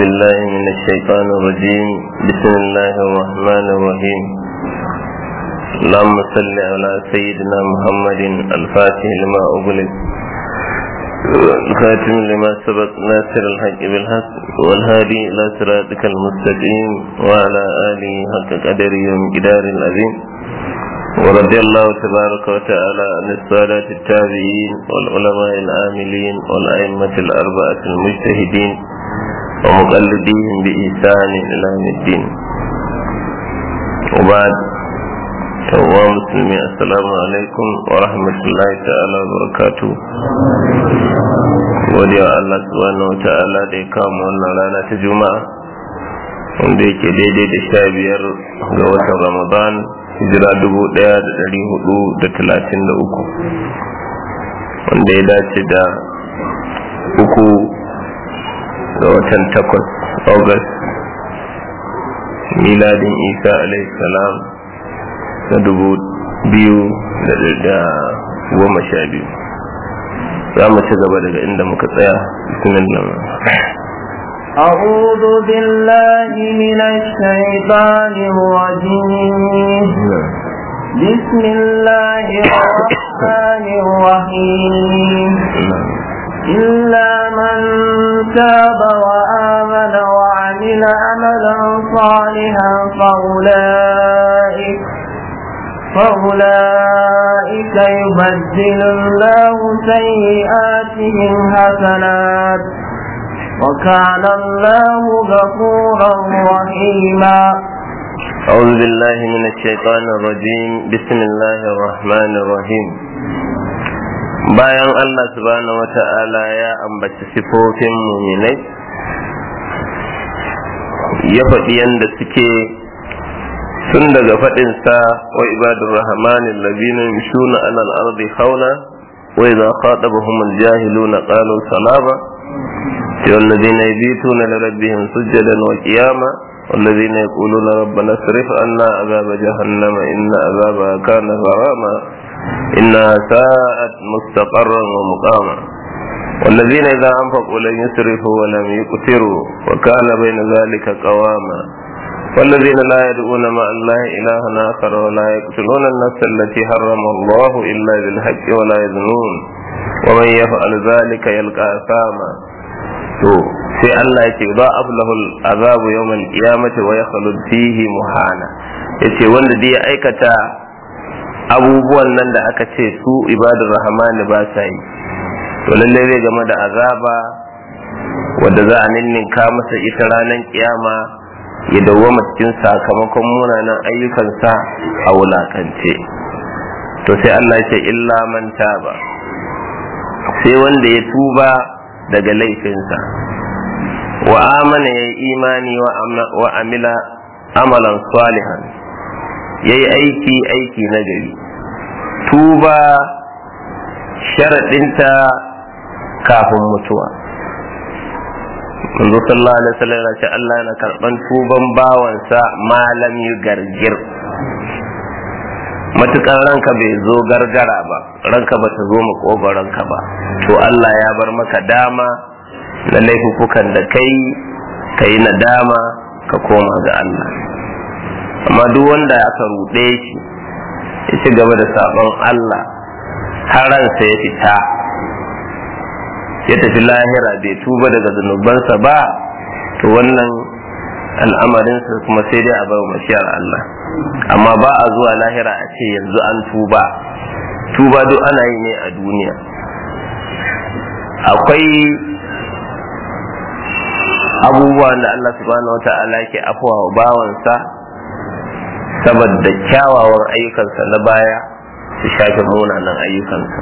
بالله من الشيطان الرجيم بسم الله الرحمن الرحيم اللهم صل على سيدنا محمد الفاتح لما أغلق الخاتم لما سبق ناصر الحق بالحق والهادي إلى صراطك المستقيم وعلى آله حق قدره ومقدار العظيم ورضي الله تبارك وتعالى عن السادة التابعين والعلماء العاملين والأئمة الأربعة المجتهدين ومقلديهم بإحسان إلى يوم الدين وبعد yawwa musulmi assalamu alaikum wa rahmatullahi ta'ala wa barakatu godiya Allah subhanahu wa ta'ala da ya kama wannan rana ta juma'a wanda yake daidai da sha biyar ga watan ramadan hijira dubu daya da dari hudu da talatin da uku wanda ya dace da uku ga watan takwas august miladin isa alaihi salam na dubu biyu da goma sha biyu za mu ci gaba daga inda muka tsaya bismillah أعوذ بالله من الشيطان الرجيم بسم الله الرحمن الرحيم إلا من تاب وآمن وعمل عملا صالحا فأولئك فأولئك يبدل الله سيئاتهم حسنات وكان الله غفورا رحيما أعوذ بالله من الشيطان الرجيم بسم الله الرحمن الرحيم bayan Allah subhanahu wa ta'ala ya ambaci sifofin muminai ya faɗi yadda suke tun daga faɗinsa wa ibadun rahmanin labinin yamshuna alal ardi hauna wa idza khatabahum al-jahiluna qalu salama sai alladhina yabituna li rabbihim sujadan wa qiyama والذين يقولون ربنا اصرف عنا عذاب جهنم إن عذابها كان غراما إنها ساءت مستقرا ومقاما والذين إذا أنفقوا لم يسرفوا ولم يقتروا وكان بين ذلك قواما والذين لا يدعون مع الله إلها آخر ولا يقتلون النفس التي حرم الله إلا بالحق ولا يزنون ومن يفعل ذلك يلقى أثاما to sai Allah ya ce ba ablahul azabu yawmal qiyamati wa yakhlud fihi muhana yace wanda dai ya aikata abubuwan nan da aka ce su ibadur rahmani ba sa yi to lalle zai game da azaba wanda za a ninninka masa ita ranar kiyama ya dawwama cikin sakamakon munanan ayyukansa a wulakance to sai Allah ya ce illa man taba sai wanda ya tuba daga laifinsa wa amana ya yi imani wa amila amalan salihan ya yi aiki aiki na gari tuba sharaɗinta kafin mutuwa manzo sallallahu alaihi wasallam ya ce Allah yana karban tuban bawansa malam yu gargir matukan ranka bai zo gargara ba ranka ba ta zo makogoranka ba to Allah ya bar maka dama na laifukan da kai ka yi nadama ka koma ga Allah amma duk wanda aka ruɗe shi ya ci gaba da sabon Allah har ransa ya fita ya tafi lahira bai tuba daga zunubansa ba to wannan al'amarinsa kuma sai dai a bar mashiyar Allah amma ba a zuwa lahira a ce yanzu an tuba tuba duk ana yi ne a duniya akwai abubuwan da Allah subhanahu wa ta'ala ke afuwa wa bawansa saboda kyawawan ayyukansa na baya su shafe munanan ayyukansa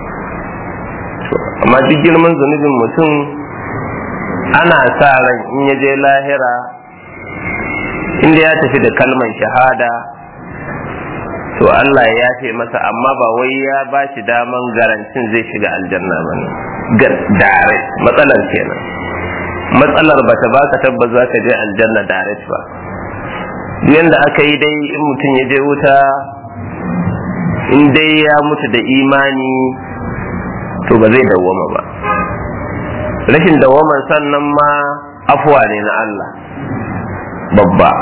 amma duk girman zunubin mutum ana sa ran in ya je lahira inda ya tafi da kalman shahada to Allah ya yafe masa amma ba wai ya ba shi daman garantin zai shiga aljanna ba ne dare matsalar kenan matsalar ba ta baka tabbas za ka je aljanna direct ba duk yanda aka yi dai in mutum ya je wuta in dai ya mutu da imani to ba zai dawwama ba rashin dawwaman sannan ma afuwa ne na Allah babba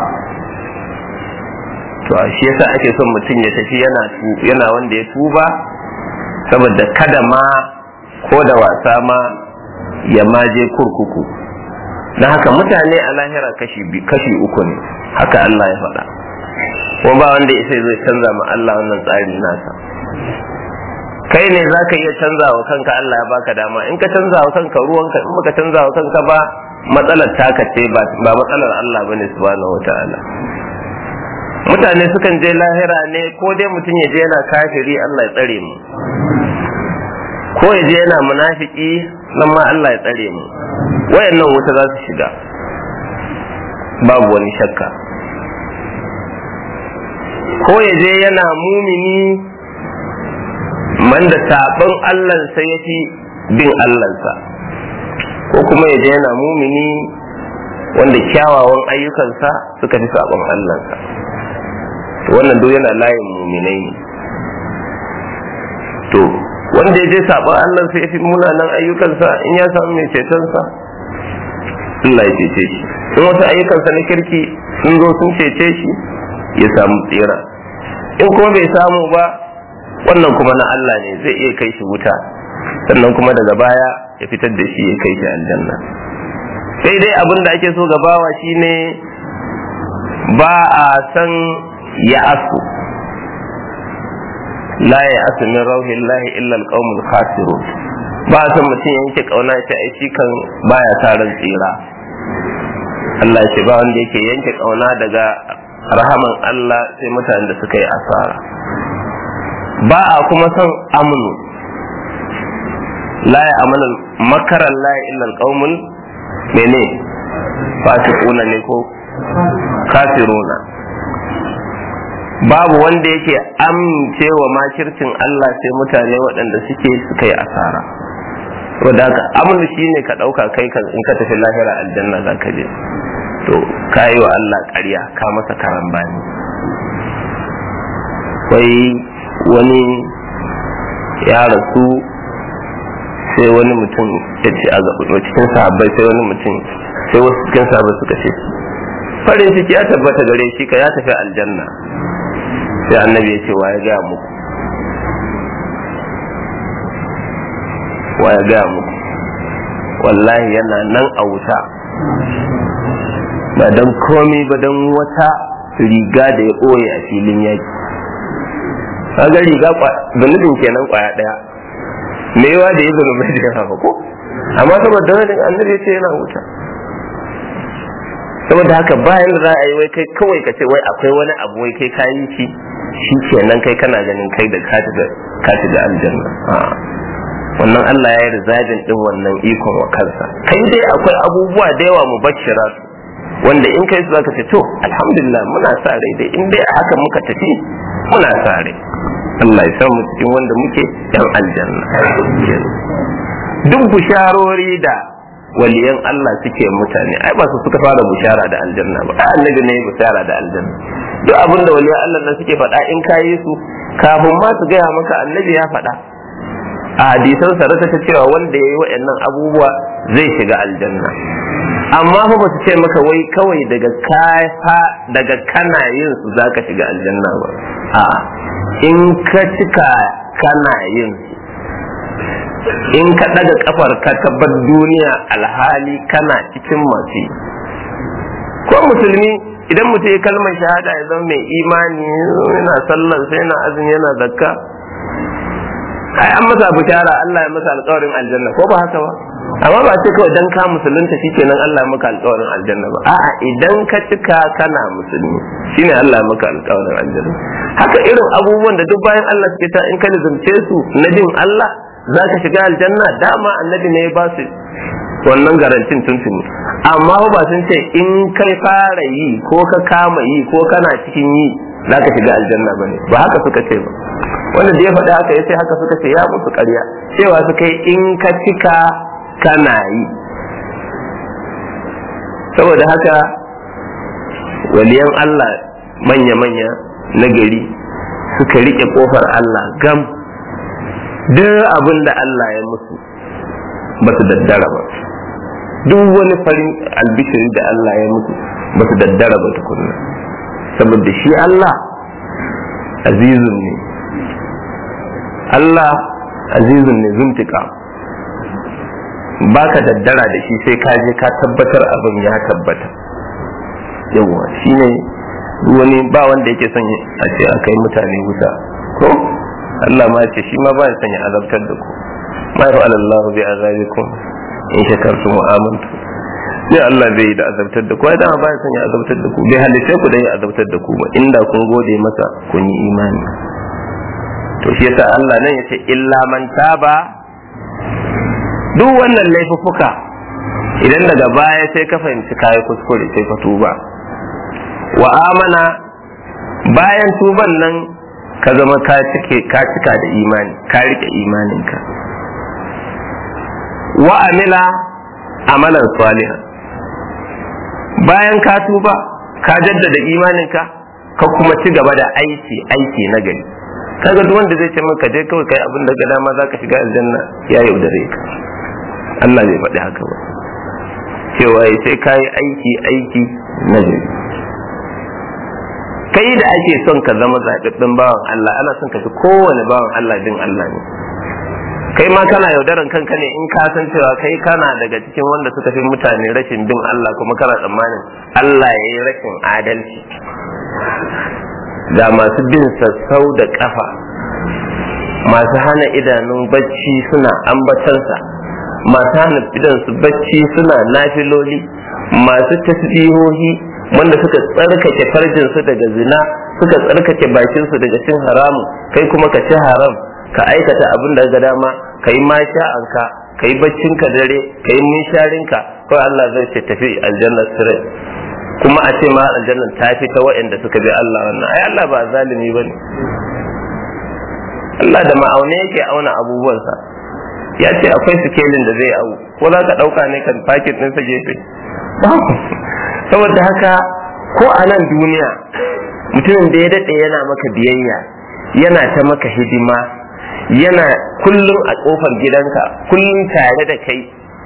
to shi yasa ake son mutum ya tafi yana yana wanda ya tuba saboda kada ma ko da wasa ma ya maje kurkuku don haka mutane a lahira kashi kashi uku ne haka Allah ya faɗa kuma ba wanda ya sai zai canza ma Allah wannan tsari nasa kai ne za ka iya canza wa kanka Allah ya baka dama in ka canza wa kanka ruwanka in baka canza wa kanka ba matsalar taka ce ba matsalar Allah bane subhanahu wataala mutane sukan je lahira ne ko dai mutum ya je yana kafiri Allah ya tsare mu ko ya je yana munafiki nan ma Allah ya tsare mu wayannan wuta za su shiga babu wani shakka ko ya je yana mumini man da sabon Allahnsa ya fi bin Allahnsa ko kuma ya je yana mumini wanda kyawawan ayyukansa suka fi sabon Allahnsa to wannan duk yana layin muminai ne to wanda ya je sabon Allahnsa ya fi munanan ayyukansa in ya samu mai cetonsa Allah ya cece shi in wasu ayyukansa na kirki sun zo sun cece shi ya samu tsira in kuma bai samu ba wannan kuma na Allah ne zai iya kai shi wuta sannan kuma daga baya ya fitar da shi ya kai shi aljanna sai dai abin da ake so gabawa shine ba a san ya asu la ya asu min rauhillahi illa alqaumul khasirun ba a san mutum yanke kauna ya ce ai shi kan baya sa ran tsira Allah ya ce ba wanda yake yanke kauna daga rahaman Allah sai mutanen da suka yi asara ba a kuma son amnu la ya amana makaran la ya illa alqaumul mene fasiquna ne ko kafiruna babu wanda yake amincewa makircin Allah sai mutane waɗanda suke suka yi asara saboda haka amnu shine ka ɗauka kai kan in ka tafi lahira aljanna za ka je to ka yi wa Allah ƙarya ka masa karambani wai wani ya rasu sai wani mutum ya ce a cikin sahabbai sai wani mutum sai wasu cikin sahabbai suka ce farin ciki ya tabbata gare shi ka ya tafi aljanna sai annabi ya ce wa ya gaya muku wa ya gaya muku wallahi yana nan a wuta ba don komi ba don wata riga da ya ɓoye a filin yaki kaga riga zunubin kenan kwaya daya me yawa da ya zunubai da yawa ko amma saboda wani annabi ce yana wuta saboda haka bayan da za a yi wai kai kawai ka ce wai akwai wani abu wai kai kayi shi shi kenan kai kana ganin kai da ka shiga aljanna wannan Allah ya yi rizajin din wannan ikon wa kansa kai dai akwai abubuwa da yawa mu bashira wanda in kai su zaka ce to alhamdulillah muna sa rai dai in dai a haka muka tafi muna sa rai Allah ya samu cikin wanda muke yan aljanna duk bisharori da waliyan Allah suke mutane ai ba su suka fara bushara da aljanna ba ai annabi ne bushara da aljanna duk abin da waliyan Allah na suke faɗa in kayi su kafin ma su gaya maka annabi ya faɗa a hadisan sarata ta cewa wanda ya yi waɗannan abubuwa zai shiga aljanna amma fa ba su ce maka wai kawai daga kafa daga kana yin su zaka shiga aljanna ba a in ka cika kana yin su in ka daga kafar ka tabbar duniya alhali kana cikin masu ko musulmi idan mutum ya kalmar shahada ya zama mai imani yana sallar sai yana azumi yana zakka ai an masa bishara Allah ya masa alƙawarin aljanna ko ba haka ba amma ba ce kawai dan ka musulunta shikenan Allah ya maka alƙawarin aljanna ba a'a idan ka cika kana musulmi shine Allah ya maka alƙawarin aljanna haka irin abubuwan da duk bayan Allah suke ta in ka nizumce su na jin Allah za ka shiga aljanna dama annabi ne ya ba su wannan garantin tuntuni amma ba sun ce in kai fara yi ko ka kama yi ko kana cikin yi za ka shiga aljanna ba ne ba haka suka ce ba wanda da ya faɗi haka ya sai haka suka ce ya musu ƙarya cewa suka yi in ka cika kana yi saboda haka waliyan Allah manya-manya na gari suka riƙe ƙofar Allah gam duk abin da Allah ya musu ba su daddara ba duk wani farin albishiri da Allah ya mutu ba su daddara ba tukunna saboda shi Allah azizun ne Allah azizun ne zuntika baka daddara da shi sai ka je ka tabbatar abin ya tabbata yawa shine wani ba wanda yake son a ce a kai mutane wuta ko Allah ma ce shi ma ba ya son ya azabtar da ku ma ya Allah bi azabikum in shakartum wa amantum sai Allah zai yi da azabtar da ku ai dama ba ya son ya azabtar da ku bai halice ku dan ya azabtar da ku ba inda kun gode masa kun yi imani to shi yasa Allah nan yace illa man taba duk wannan laifuffuka idan daga baya sai ka fahimci kayi kuskure sai ka tuba wa amana bayan tuban nan ka zama ka cika da imani ka rike imaninka wa amila amalan saliha bayan ka tuba ka jaddada imaninka ka kuma ci gaba da aiki aiki na gari kaga duk wanda zai ce maka je kawai kai abin da ga dama zaka shiga aljanna ya yaudare ka Allah bai faɗi haka ba cewa sai ka yi aiki aiki na gari kai da ake son ka zama zaɓaɓɓen bawan Allah ana son ka fi kowane bawan Allah din Allah ne kai ma kana yaudaran kanka ne in ka san cewa kai kana daga cikin wanda suka fi mutane rashin bin Allah kuma kana tsammanin Allah ya yi rashin adalci ga masu bin sassau da kafa masu hana idanun bacci suna ambatansa masu hana idansu bacci suna nafiloli masu tasbihohi wanda suka tsarkake farjinsu daga zina suka tsarkake bakinsu daga cin haramu kai kuma ka ci haram ka aikata abin da ga dama ka yi masha'anka ka yi baccinka dare ka yi minsharinka kawai Allah zai ce tafi aljanna sirai kuma a ce ma aljannan ta fi ta waɗanda suka bi Allah wannan ai Allah ba zalimi ba ne Allah da ma'aune yake auna abubuwansa ya ce akwai sikelin da zai au ko za ka ɗauka ne kan fakin ɗinsa gefe saboda haka ko a nan duniya mutumin da ya daɗe yana maka biyayya yana ta maka hidima yana kullum a ƙofar gidanka kullum tare da kai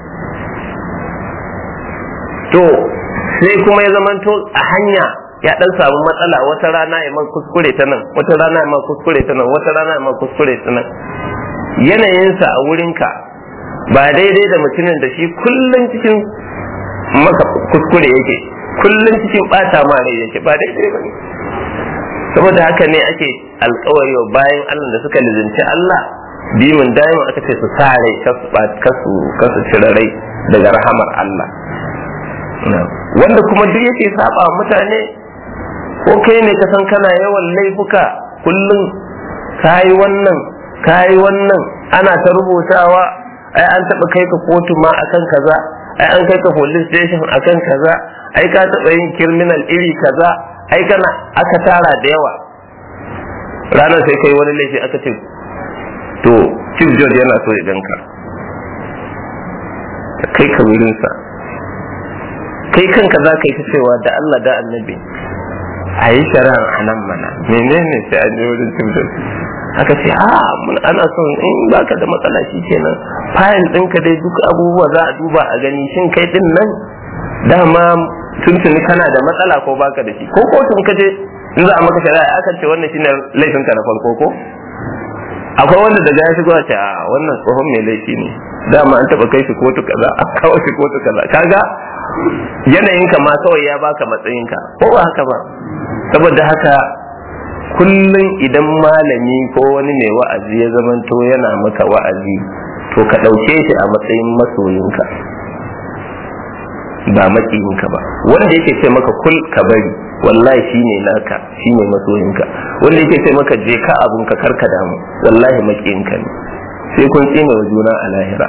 to sai kuma ya zamanto a hanya ya dan samu matsala wata rana ya man kuskure ta nan wata rana ya man kuskure ta nan wata rana ya man kuskure ta nan yanayinsa a wurinka ba daidai da mutumin da shi kullum cikin maka kuskure yake kullum cikin bata ma rai yake ba daidai ba ne saboda haka ne ake alkawari wa bayan Allah da suka lizinci Allah bimin daima aka ce su sa rai kasu kasu cire rai daga rahamar Allah wanda kuma duk yake saba mutane ko kai ne ka san kana yawan laifuka kullum kayi wannan kayi wannan ana ta rubutawa ai an taba kai ka kotu ma akan kaza ai an kai ka police station akan kaza ai ka taba yin criminal iri kaza ai kana aka tara da yawa ranar sai kai wani laifi aka ce to chief judge yana so ya ganka kai ka wurinsa kai kanka za ka yi ta cewa da Allah da annabi a yi shari'a a nan mana menene sai an yi wurin cin aka ce a mun ana son in baka da matsala shi kenan fayil ɗinka dai duk abubuwa za a duba a gani shin kai ɗin nan dama tuntuni kana da matsala ko baka da shi ko kotun ka je in za a maka shari'a aka ce wannan shine laifinka na farko ko akwai wanda daga ya shigo ce a wannan tsohon mai laifi ne dama an taba kai shi kotu kaza a kawo shi kotu kaza kaga yanayinka ma kawai ya baka matsayinka ko ba haka ba saboda haka kullum idan malami ko wani mai wa'azi ya zamanto yana maka wa'azi to ka ɗauke shi a matsayin masoyinka ba maƙiyinka ba wanda yake ce maka kul ka bari wallahi shine naka shine masoyinka wanda yake ce maka je ka abun ka karka damu wallahi maƙiyinka ne sai kun tsine wa juna a lahira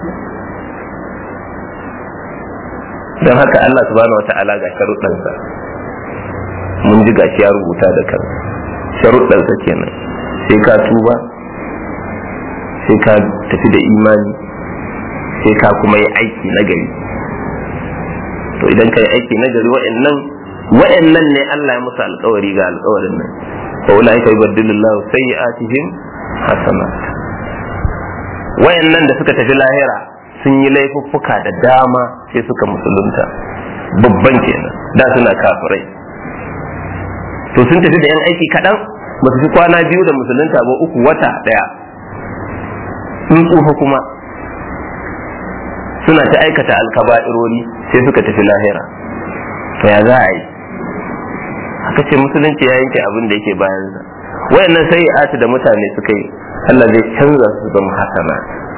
don haka Allah subhanahu wa ta'ala ga sharuɗansa mun ji gashi ya rubuta da kan sharuɗansa kenan sai ka tuba sai ka tafi da imani sai ka kuma yi aiki na gari to idan ka yi aiki na gari wa'annan wa'annan ne Allah ya musu alkawari ga alkawarin nan fa ulai ka yubaddilullahu sayyi'atihim hasanat wa'annan da suka tafi lahira sun yi laifuffuka da dama sai suka musulunta babban kenan da suna kafirai to sun tafi da yan aiki kaɗan ba su fi kwana biyu da musulunta ba uku wata ɗaya sun tsufa kuma suna ta aikata alkaba'irori sai suka tafi lahira to ya za a yi aka ce musulunci ya yanke abin da yake bayansa wayannan sai ati da mutane suka yi Allah zai canza su zama hasana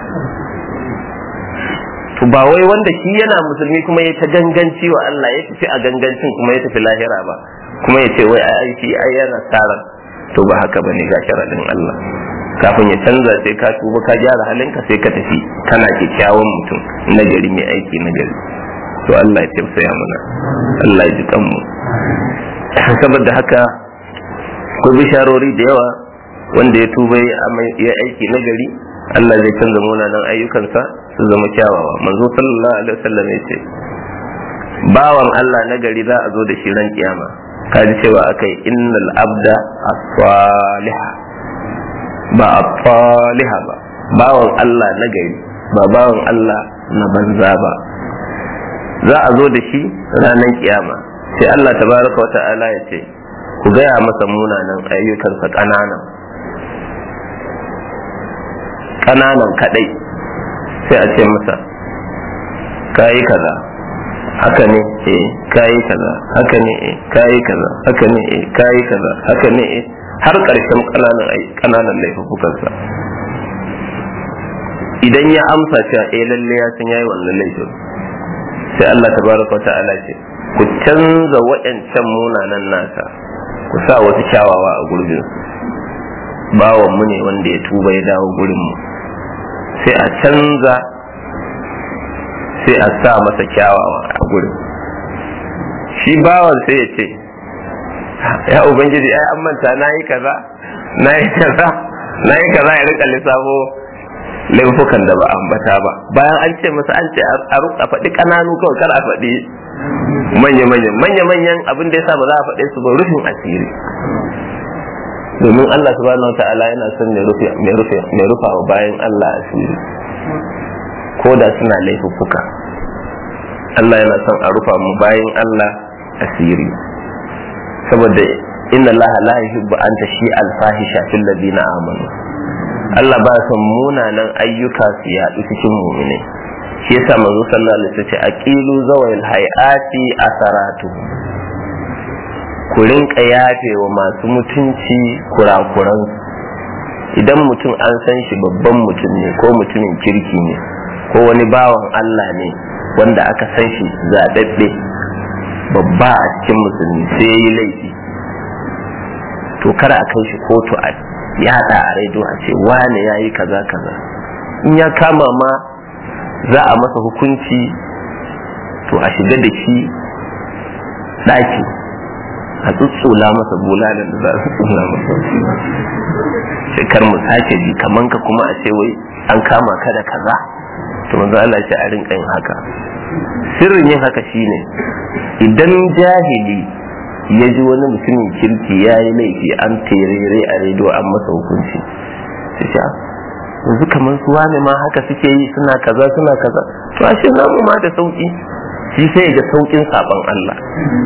to ba wai wanda shi yana musulmi kuma ya ta ganganci wa Allah ya tafi a gangancin kuma ya tafi lahira ba kuma ya ce wai ai shi ai yana tsara to ba haka bane ga sharadin Allah kafin ya canza sai ka tuba ka gyara halinka sai ka tafi kana kyakkyawan mutum na gari mai aiki na gari to Allah ya tausaya mana Allah ya ji kanmu saboda haka ko bisharori da yawa wanda ya tuba ya aiki na gari Allah zai canza munanan ayyukansa su zama kyawawa manzo sallallahu alaihi wasallam ya ce bawan Allah na gari za a zo da shi ran kiyama kaji cewa akai innal abda as-salih ba as-salih ba bawan Allah na gari ba bawan Allah na banza ba za a zo da shi ranar kiyama sai Allah tabaraka wa ta'ala ya ce ku gaya masa munanan ayyukansa ƙananan ƙananan kaɗai sai a ce masa kayi kaza haka ne eh kayi kaza haka ne eh kayi kaza haka ne eh kayi kaza haka ne eh har ƙarshen ƙananan ƙananan laifukansa idan ya amsa cewa eh lalle ya san yayi wannan laifin sai Allah tabaraka ta'ala ce ku canza waɗancan munanan nasa ku sa wasu kyawawa a gurbin bawan mu ne wanda ya tuba ya dawo gurin mu sai a canza sai a sa masa kyawawa a gurin shi bawan sai ya ce ya ubangiji ai an manta na yi kaza na yi kaza na yi kaza ya rika lissafo laifukan da ba ambata ba bayan an ce masa an ce a faɗi ƙananu kawai kar a faɗi manya-manyan manya-manyan abin da yasa ba za a faɗe su ba rufin asiri domin Allah subhanahu wa ta'ala yana son mai rufa wa bayan Allah asiri ko da suna laifuffuka Allah yana son a rufa mu bayan Allah asiri saboda inna Allah la yuhibbu an tashi al-fahisha fil ladina amanu Allah ba son munanan ayyuka su yaɗu cikin mu'mini shi yasa manzo sallallahu alaihi wasallam ce aqilu zawil hayati asaratu ku rinka yafe wa masu mutunci kurakuran idan mutum an san shi babban mutum ne ko mutumin kirki ne ko wani bawan Allah ne wanda aka san shi zaɗaɗɗe babba a cikin musulmi sai ya yi laifi to kada a kai shi kotu a yada a raido a ce wane ya yi kaza kaza in ya kama ma za a masa hukunci to a shiga da shi ɗaki a tsutsula masa bulalan da za a tsutsula masa sai kar mu sake ji kaman ka kuma a ce wai an kama ka da kaza to manzo Allah ya ce a rinka yin haka sirrin yin haka shine idan jahili ya ji wani mutumin kirki ya yi laifi an terere a rediyo an masa hukunci sai sha yanzu kamar su wane ma haka suke yi suna kaza suna kaza to ashe namu ma da sauki shi sai ga saukin saban Allah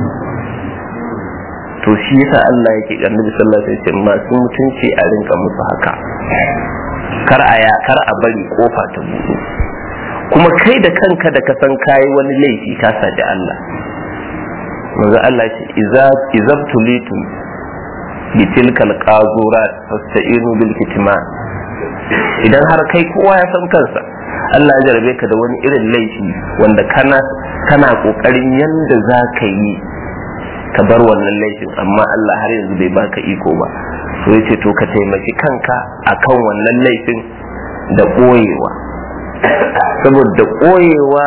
to shi yasa Allah yake annabi sallallahu alaihi wasallam masu mutunci a rinka musu haka kar a ya kar a bari kofa ta buɗe kuma kai da kanka da ka san kayi wani laifi ka saji Allah manzo Allah ce idza izabtulitum bi tilkal qazurat fasta'inu bil kitman idan har kai kowa ya san kansa Allah ya jarabe ka da wani irin laifi wanda kana kana kokarin yanda za ka yi ka bar wannan laifin amma Allah har yanzu bai baka iko ba so yace to ka taimaki kanka akan wannan laifin da ɓoyewa saboda ɓoyewa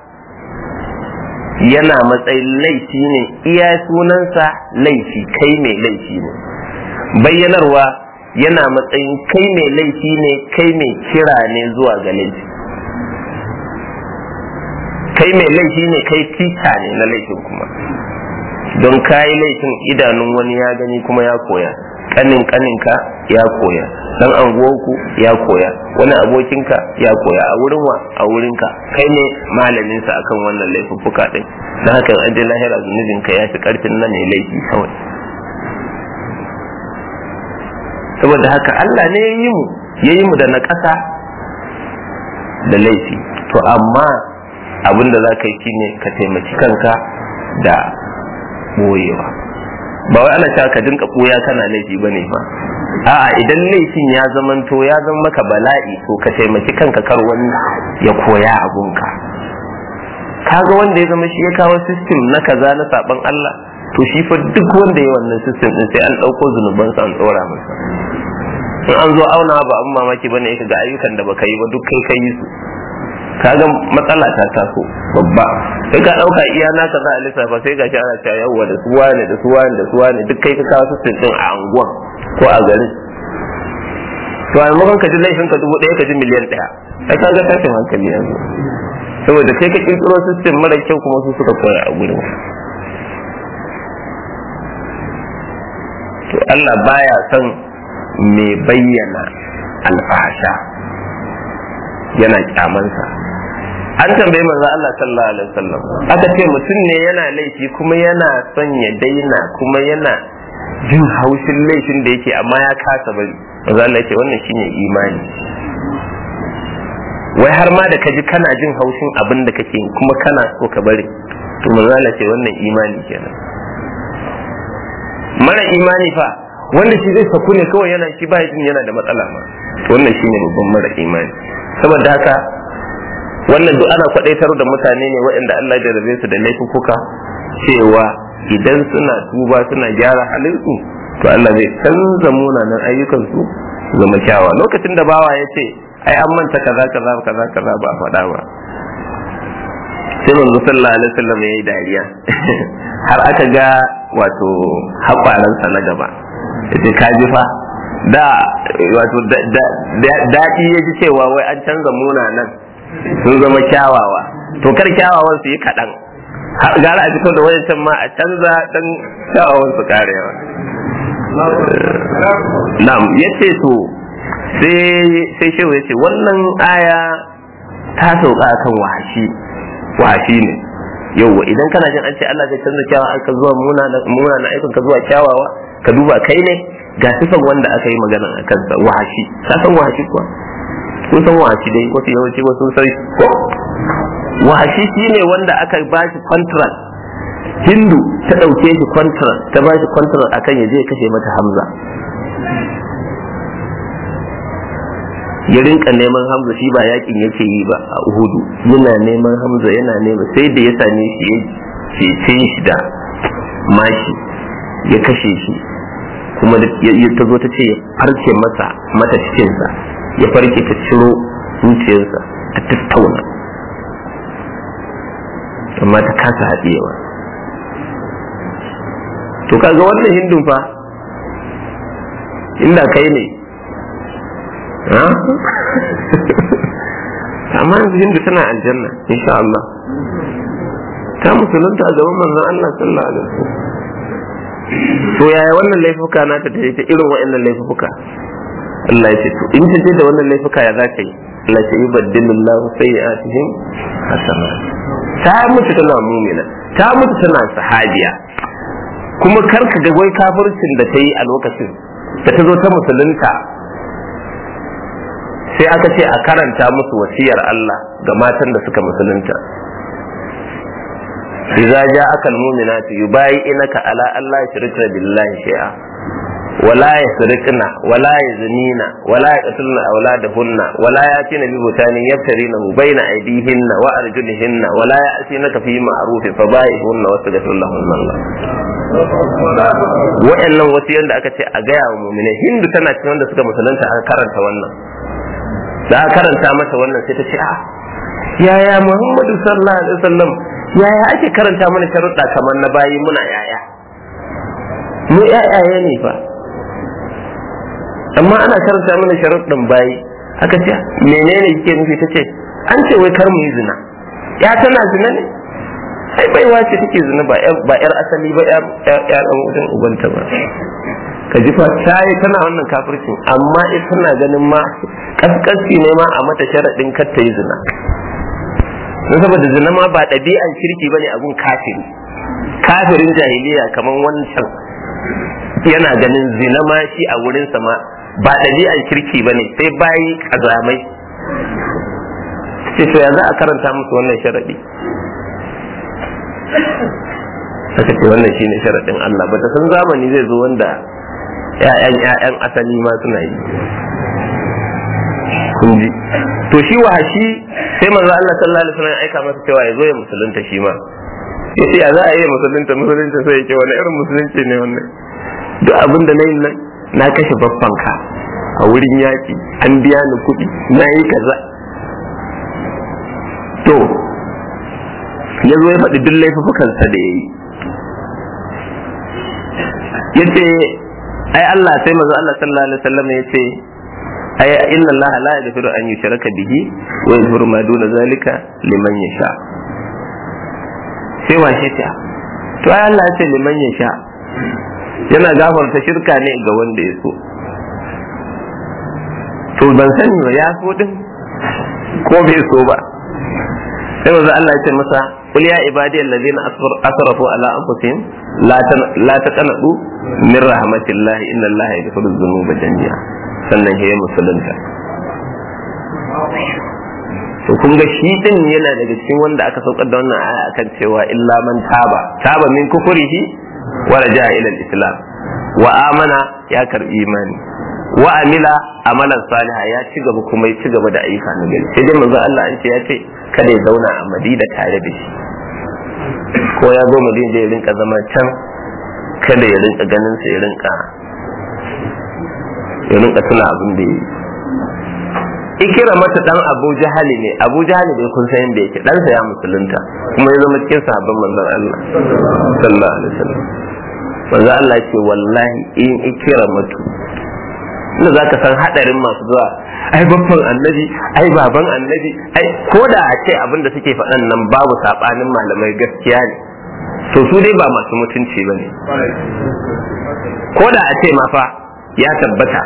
yana matsayin laifi ne iya sunansa laifi kai mai laifi ne bayyanarwa yana matsayin kai mai laifi ne kai mai kira ne zuwa ga laifi kai mai laifi ne kai tica ne na laifin kuma don kayi laifin idanun wani ya gani kuma ya koya kanin kaninka ya koya dan anguwanku ya koya wani abokinka ya koya a wurin wa a wurinka kai ne malamin sa akan wannan laifuffuka din dan haka an je lahira zunubin ka ya fi karfin nan ne laifi kawai saboda haka Allah ne ya yi mu ya yi mu da na ƙasa da laifi to amma abin da za ka yi shine ka taimaki kanka da boyewa ba wai ana cewa ka dinka ɓoya kana laifi bane ba a'a idan laifin ya zamanto ya zama maka bala'i to ka taimaki kanka kar wani ya koya abunka kaga wanda ya zama shi ya kawo system na kaza na saban Allah to shi fa duk wanda ya wannan system din sai an ɗauko zunubansa an ɗora masa in an zo auna ba an mamaki bane ka ga ayyukan da baka yi ba duk kai kai su kaga matsala ta taso babba sai ka dauka iya naka za a lissafa sai gashi ana cewa yawwa da su wane da su wane da su wane duk kai ka kawo su din a anguwan ko a garin to a maimakon ka ji laifin ka dubu ɗaya ka ji miliyan ɗaya ai kaga tashin hankali yanzu saboda kai ka kirkiro system mara kyau kuma su suka koya a gurin to Allah baya son mai bayyana alfahasha yana kyamansa an tambayi manzo Allah sallallahu alaihi wasallam aka ce mutum ne yana laifi kuma yana son ya daina kuma yana jin haushin laifin da yake amma ya kasa bari manzo Allah ya ce wannan shine imani wai har ma da kaji kana jin haushin abin da kake kuma kana so ka bari to manzo Allah ce wannan imani kenan mara imani fa wanda shi zai saku ne kawai yana shi ba jin yana da matsala ma wannan shine babban mara imani saboda haka wannan duk ana kwadaitar da mutane ne waɗanda Allah ya rabe su da laifuka cewa idan suna tuba suna gyara halinsu to Allah zai canza munanan ayyukansu zama kyawa lokacin da bawa ya ce ai an manta kaza kaza kaza kaza ba a faɗa ba sai manzo sallallahu alaihi wasallam yayi dariya har aka ga wato haƙwaransa na gaba yace ka ji fa da wato daɗi ya ji cewa wai an canza munanan sun zama kyawawa to kar kyawawan su yi kaɗan gara a fito da wayancan ma a canza dan kyawawan su karewa na'am yace to sai sai shehu yace wannan aya ta sauka kan wahashi wahashi ne yauwa idan kana jin an ce Allah zai canza kyawawa aka zuwa muna na aikin ka zuwa kyawawa ka duba kai ne ga sifan wanda aka yi magana a kansa wahashi ka san wahashi kuwa kun san wahashi dai wasu yawanci wasu sai ko wahashi shine wanda aka ba shi contract hindu ta ɗauke shi contract ta ba shi contract akan ya je kashe mata hamza ya rinka neman hamza shi ba yakin yake yi ba a uhudu yana neman hamza yana neman sai da ya same shi ya cece shi da mashi ya kashe shi kuma ta zo ta ce ya farke masa mata cikinsa ya farke ta ciro zuciyarsa ta tattauna amma ta kasa haɗewa to kaga wannan hindun fa inda kai ne amma yanzu hindu tana aljanna insha Allah ta musulunta a gaban manzon Allah sallallahu alaihi wasallam to yaya wannan laifuka na ta ta irin waɗannan laifuka Allah ya ce to in ta je da wannan laifuka ya za ka yi Allah ya yi baddilillahu sayyi'atihim hasana ta mutu tana mumina ta mutu tana sahabiya kuma karka ga wai kafircin da ta yi a lokacin da ta zo ta musulunta sai aka ce a karanta musu wasiyar Allah ga matan da suka musulunta idza ja'aka almu'minatu yubayi'unaka ala alla yushrikna billahi shay'a ولا يسرقن ولا يزنين ولا يقتلن أولادهن ولا يأتين ببهتان يفترينه بين أيديهن وأرجلهن ولا يأتينك في معروف فبايعهن واستغفر لهن الله wa'annan wasu yadda aka ce a gaya wa mumine hindu tana cikin wanda suka musulunta aka karanta wannan da aka karanta mata wannan sai ta ce a yaya muhammadu sallallahu alaihi wasallam yaya ake karanta mana sharuɗa kamar na bayi muna yaya mu yayaye ne fa amma ana karanta mana sharuɗin bayi aka ce menene kike nufi ta ce an ce wai kar mu yi zina ya tana zina ne ai baiwa ce take zina ba ba yar asali ba yar yar dan wajen ubanta ba ka ji fa tayi tana wannan kafircin amma ita tana ganin ma kaskanci ne ma a mata sharaɗin kar ta yi zina don saboda zina ma ba ɗabi'an kirki bane a gun kafiri kafirin jahiliya kamar wancan yana ganin zina ma shi a wurinsa ma ba ɗabi'an kirki bane sai bayi kazamai sai to ya za a karanta musu wannan sharaɗi aka ce wannan shine sharaɗin Allah ba ta san zamani zai zo wanda ƴaƴan ƴaƴan asali ma suna yi kun ji to shi wahashi sai manzo Allah sallallahu alaihi wasallam ya aika masa cewa ya zo ya musulunta shi ma yace ya za a yi musulunta musulunta sai yake wani irin musulunci ne wannan duk abin da na yi nan na kashe babbanka a wurin yaƙi an biya ni kuɗi na yi kaza to ya zo ya faɗi duk laifukansa da ya yi ya ce ai Allah sai mazu Allah sallallahu alaihi wasallam ya ce ai inna Allah la yaghfiru an yushraka bihi wa yaghfiru ma duna zalika liman yasha sai washe ta to ai Allah ya ce liman yasha yana gafarta shirka ne ga wanda ya so to ban sani ba ya so din ko bai so ba sai wanzu Allah ya ce masa qul ya ibadi allazina asrafu ala anfusihim la taqnatu min rahmatillah inna Allah yaghfiru dhunuba jami'a sannan ya musulunta to kun ga shi din yana daga cikin wanda aka saukar da wannan aya akan cewa illa man taba taba min kufurihi wa raja'a ila al-islam wa amana ya karbi imani wa amila amalan saliha ya ci gaba kuma ya ci gaba da ayyuka na gari sai dai manzo Allah an ce ya ce kada ya zauna a Madina tare da shi ko ya zo Madina da ya rinka zama can kada ya rinka ganin sa ya rinka ya rinka tuna abin da yi ikira mata dan Abu Jahali ne Abu Jahali bai kun san yadda yake dan sa ya musulunta kuma ya zama cikin sahabban manzon Allah sallallahu alaihi wasallam manzo Allah ce wallahi in ikira mutu inda za ka san hadarin masu zuwa ai babban annabi ai baban annabi ai ko da a ce abin da suke faɗan nan babu saɓanin malamai gaskiya ne to su dai ba masu mutunci ba ne ko da a ce ma fa ya tabbata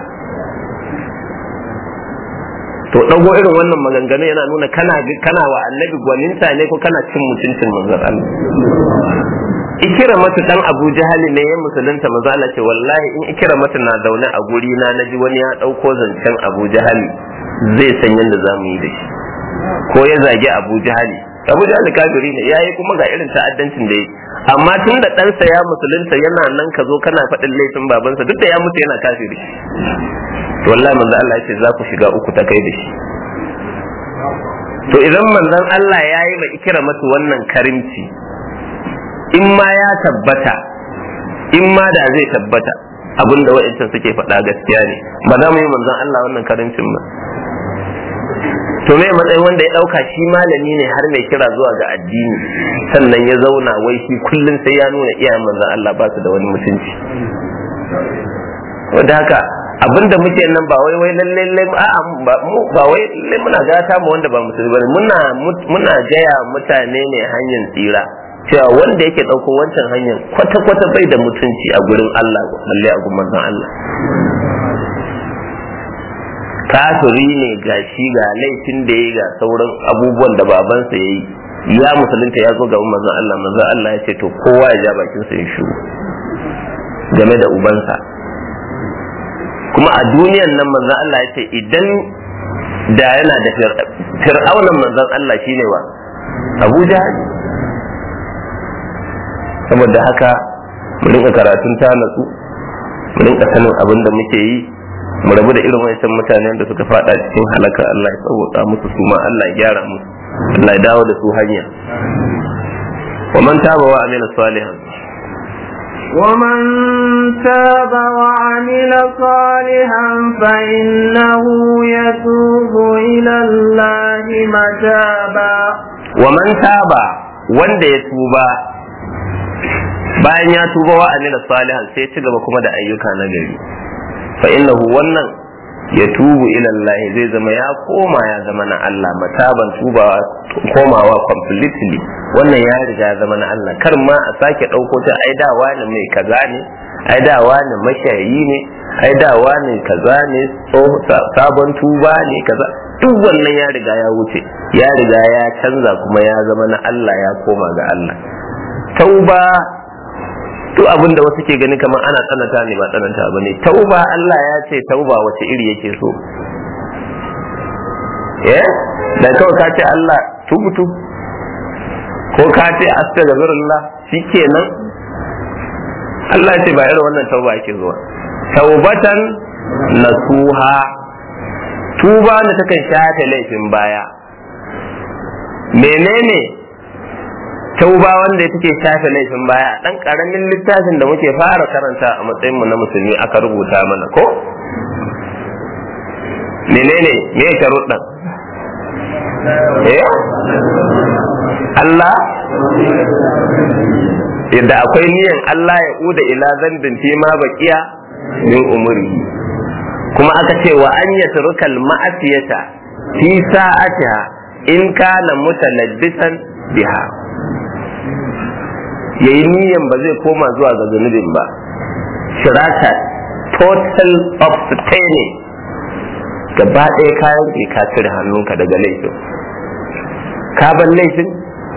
to ɗago irin wannan maganganu yana nuna kana kana wa annabi gwaninta ne ko kana cin mutuncin manzon Allah ikira mata dan Abu Jahali ne ya musulunta maza Allah ce wallahi in ikira mata na zaune a guri na naji wani ya dauko zancen Abu Jahali zai san yadda zamu yi da shi ko ya zagi Abu Jahali Abu Jahali kafiri ne yayi kuma ga irin ta'addancin da yi amma tun da ɗansa ya musulunta yana nan ka zo kana faɗin laifin babansa duk da ya mutu yana kafiri to wallahi manzo Allah ya ce za ku shiga uku ta kai da shi to idan manzon Allah ya yi ma ikira mata wannan karimci in ma ya tabbata in ma da zai tabbata abin da wa'ancan suke faɗa gaskiya ne ba za mu yi manzon Allah wannan karancin ba to me matsayin wanda ya ɗauka shi malami ne har mai kira zuwa ga addini sannan ya zauna wai shi kullum sai ya nuna iyayen manzon Allah ba su da wani mutunci wanda haka abinda muke nan ba wai wai lalle a'a ba wai lalle muna gata mu wanda ba musulmi bane muna muna jaya mutane ne hanyar tsira cewa wanda yake ɗauko wancan hanyar kwata-kwata bai da mutunci a gurin Allah balle a gurin manzon Allah kafiri ne ga shi ga laifin da ya ga sauran abubuwan da babansa ya yi ya musulunta ya zo ga manzon Allah manzon Allah ya ce to kowa ya ja bakin sa ya shiru game da ubansa kuma a duniyan nan manzon Allah ya ce idan da yana da fir'aunan manzon Allah shine wa Abu Jahal saboda haka mu rinka karatun ta natsu mu rinka sanin abin da muke yi mu rabu da irin wancan mutanen da suka fada cikin halaka Allah ya tsawata musu su ma Allah ya gyara musu Allah ya dawo da su hanya wa man taba wa amila salihan ومن تاب وعمل صالحا فإنه يتوب إلى الله متابا ومن تاب wanda ya tuba bayan ya tuba wa amila salihan sai ci gaba kuma da ayyuka na gari fa innahu wannan ya tubu ila Allah zai zama ya koma ya zama na Allah mataban tubawa komawa completely wannan ya riga ya zama na Allah kar ma a sake ɗauko ta ai da wani mai kaza ne ai da wani mashayi ne ai da wani kaza ne sabon tuba ne kaza duk wannan ya riga ya wuce ya riga ya canza kuma ya zama na Allah ya koma ga Allah tauba duk abin da wasu ke gani kamar ana tsananta ne ba tsananta ba ne tauba Allah ya ce tauba wace iri yake so eh da kawai ka ce Allah tubutu ko ka ce astaghfirullah shikenan Allah ya ce ba irin wannan tauba yake zuwa taubatan nasuha tuba da takan shafe laifin baya menene tauba wanda take shafe laifin baya dan karamin littafin da muke fara karanta a matsayin mu na musulmi aka rubuta mana ko menene me ya sharuɗan eh Allah yadda akwai niyan Allah ya uda ila zambin fi ma baqiya min umri kuma aka ce wa an yatrukal ma'asiyata fi sa'atiha in kana mutalabbisan biha yayi niyan ba zai koma zuwa ga zunubin ba shirata total abstaining gaba ɗaya kayan ke ka cire hannunka daga laifin ka ban laifin